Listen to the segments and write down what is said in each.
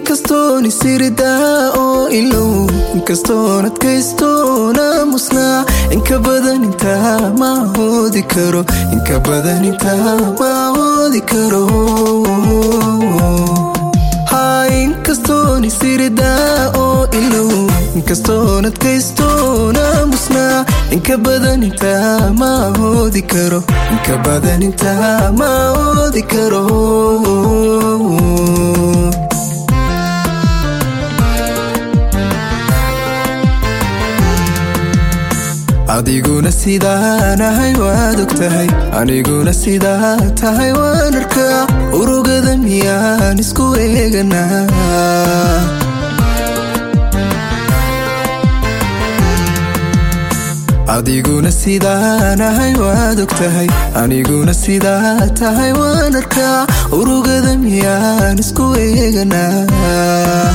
inkastoon isiridaa oo ilow inkastoon adkaystoona musnaa inka badan intaa ma hoodi karo inka badan intaa ma hoodi karo inkastoon isiridaa oo ilow inkastoon adkaystoona musnaa inka badan intaa ma hoodi karo inka badan intaa ma hoodi karo adiguna sidaanahay waad og tahay aniguna sidaa tahay waan arkaa urugada miyaan isku eeganaa adiguna sidaanahay waad og tahay aniguna sidaa tahay waan arkaa urugada miyaan isku eeganaa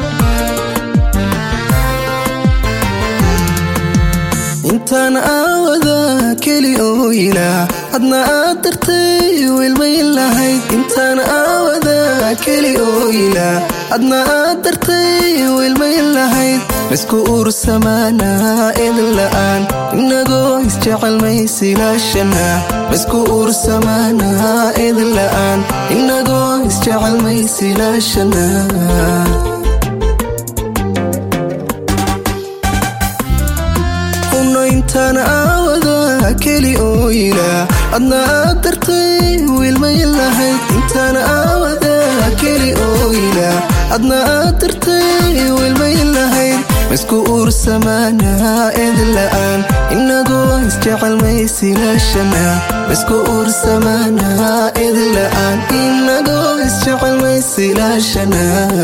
intaan aawada keli oo ilaa adna aad dartay wilmayn lahayd intaan aawada keli oo ilaa adna aad dartay wilmayn lahayd laysku ursamaanaa idin la'aan inagoo isjecel maysilaashana laysku ursamaanaa idin la'aan inagoo isjecel maysilaashana intaan aawada keli oo ilaa adna aad dartay wilmayn lahayd intaan aawada keli oo ilaa adna aad dartay wilmayn lahayd laysku ursamaanaa idin la'aan inagoo isjecel maysilaashana laysku ursamaanaa idin la'aan inagoo isjecel maysilaashana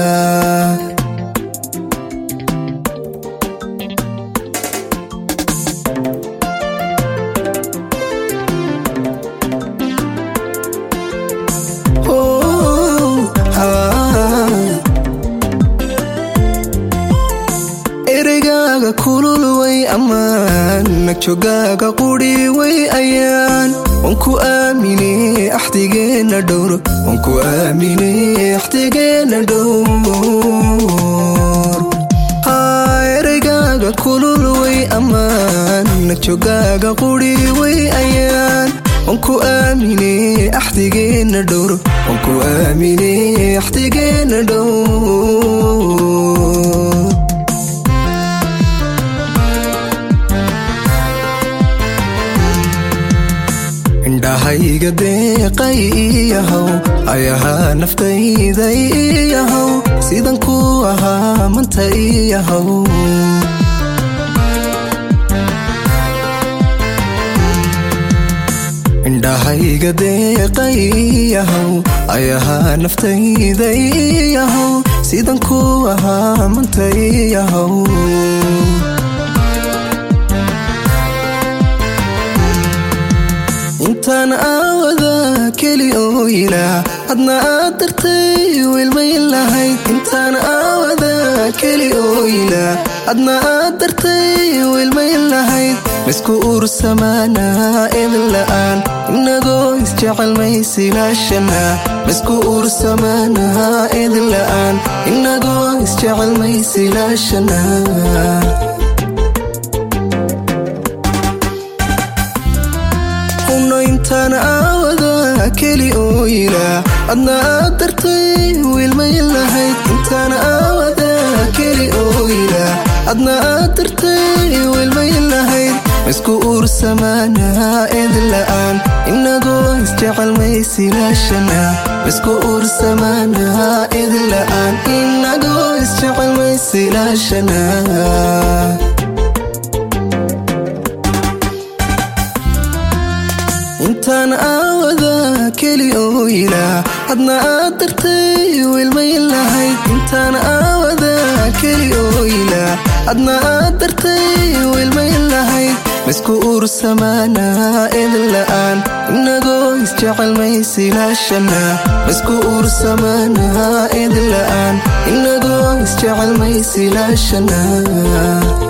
ereygaaga kulul way ammaan nagjogaaga quri way ayaan wanku aamine axdigeenna dhowr wanku aamine axdigeenna dhowr ereygaaga kulul way ammaan nagjogaaga quri way ayaan wanku aamine axdigeenna dhowr wanku aamine axdigeenna dhowr indhahayga deeqay iyahow ayahaa naftayda iyahow sidan ku ahaa manta iyahow indhahayga deeqay iyahow ayahaa naftayda iyahow sidan ku ahaa manta iyahow intaan aawada keli oo ilaa adna aad dartay wilmayn lahayd intaan aawada keli oo ilaa adna aad dartay wilmayn lahayd laysku ursamaanaa idin la'aan inagoo isjecel maysilaashana laysku ursamaanaa idin la'aan inagoo isjecel maysilaashana intaan aawada keli oo ilaa adna aad dartay wilmayn lahayd intaan aawada keli oo ilaa adna aad dartay wilmayn lahayd laysku ursamaanaa idin la'aan inagoo isjecel maysilaashana laysku ursamaanaa idin la'aan inagoo isjecel maysilaashana intaan aawada keli oo ilaa adna aad dartay wilmayn lahayd intaan aawada keli oo ilaa adna aad dartay wilmayn lahayd laysku ursamaanaa idin la'aan inagoo isjecel maysilaashana laysku ursamaanaa idin la'aan inagoo isjecel maysilaashana